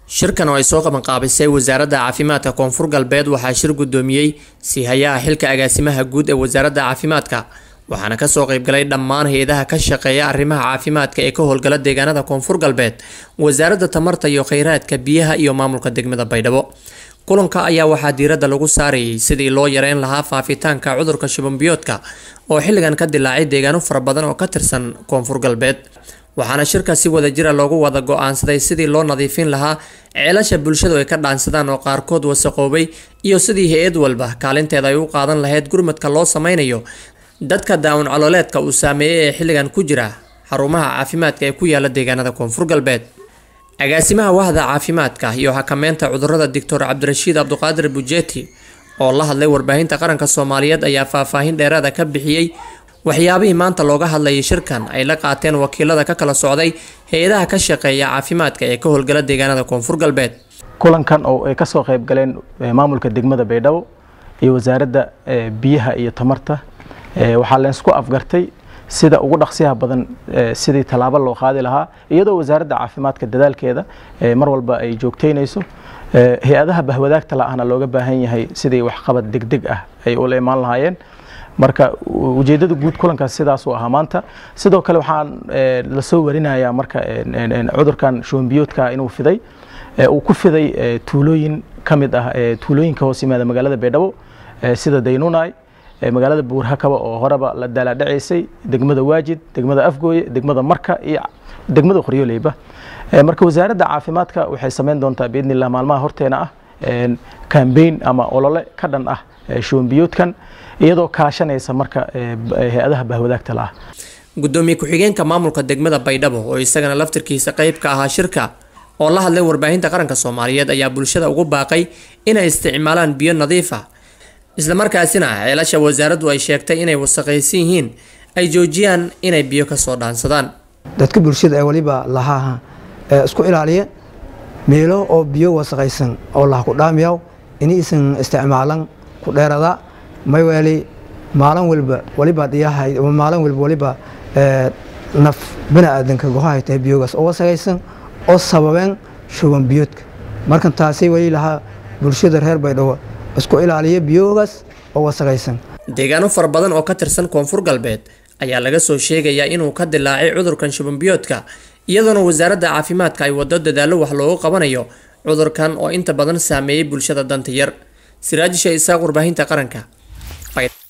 shirkan oo ay soo qabanqaabisay wasaaradda caafimaadka koonfur galbeed waxaa shir guddoomiyey siihayaha xilka agaasimaha guud ee wasaaradda caafimaadka waxaana kasoo qeybgalay dhammaan hay-adaha ka shaqeeya arrimaha caafimaadka ee ka howlgala deegaanada koonfur galbeed wasaaradda tamarta iyo kheyraadka biyaha iyo maamulka degmada baydhabo kulanka ayaa waxaa diiradda lagu saarayay sidii loo yareyn lahaa faafitaanka cudurka shubanbiyoodka oo xilligan ka dilaacay deegaano fara badan oo ka tirsan koonfur galbeed waxaana shirka si wadajira loogu wada go-aansaday sidii loo nadiifin lahaa ceelasha bulshadu ay ka dhaansadaan oo qaarkood wasaqoobay iyo sidii hay-ad walba kaalinteeda ay u qaadan lahayd gurmadka loo sameynayo dadka daawun caloleedka uu saameeyey ee xilligan ku jira xarumaha caafimaadka ee ku yaala deegaanada koonfur galbeed agaasimaha wahda caafimaadka iyo xakameynta cudurada doctor cabdirashiid cabduqaadir bujeeti oo la hadlay warbaahinta qaranka soomaaliyeed ayaa faahfaahin dheeraada ka bixiyey waxyaabihii maanta looga hadlayay shirkan ay la qaateen wakiilada ka kala socday hay-adaha ka shaqeeya caafimaadka ee ka howlgala deegaanada koonfur galbeed kulankan oo ay kasoo qayb galeen maamulka degmada baydhabo iyo wasaaradda biyaha iyo tamarta waxaa leensku afgartay sida ugu dhaqsiyaha badan sidii tallaabo loo qaadi lahaa iyadoo wasaaradda caafimaadka dadaalkeeda mar walba ay joogteynayso hay-adaha bahwadaagta la-ahna looga baahan yahay sidii waxqabad degdeg ah ay ula imaan lahaayeen marka ujeedada guud kulankaas sidaasuu ahaa maanta sidoo kale waxaan lasoo warinayaa marka cudurkan shubanbiyoodka inuu fiday uu ku fiday tuulooyin ka mid ah tuulooyinka hoos yimaada magaalada baydhabo sida daynunay magaalada buurhakaba oo horeba la daalaadhacaysay degmada waajid degmada afgooye degmada marka iyo degmada qoryooleyba marka wasaaradda caafimaadka waxay samayn doontaa biidni illah maalmaha horteena ah kambeyn ama olole ka dhan ah shubanbiyoodkan iyadoo kaashanaysa marka hay-adaha bahwadaagta la ah gudoomiye ku-xigeenka maamulka degmada baydhabo oo isagana laftirkiisa qeyb ka ahaa shirka oo la hadlay warbaahinta qaranka soomaaliyeed ayaa bulshada ugu baaqay inay isticmaalaan biyo nadiif ah islamarkaasina ceelasha wasaaraddu ay sheegtay inay wasaqaysan yihiin ay joojiyaan inay biyo kasoo dhaansadaan dadka bulshada ee waliba lahaa isku ilaaliya meelo oo biyo wasaqaysan oo laha ku dhaamiyaw inaysan isticmaalan ku dheerada mayweeli maalin walba waliba diyahay maalin walba waliba naf biniaadanka gohahay tahay biyogaas oo wasaqaysan oo sababeen shuban biyoodka markan taasay weli lahaa bulshada reer baydhabo isku ilaaliya biyogaas oo wasaqaysan deegaano fara badan oo ka tirsan koonfur galbeed ayaa laga soo sheegayaa inuu ka dilaacay cudurkan shubanbiyoodka iyadoona wasaaradda caafimaadka ay wado dadaallo wax loogu qabanayo cudurkan oo inta badan saameeyey bulshada danta yar siraajisha isaaq warbaahinta qaranka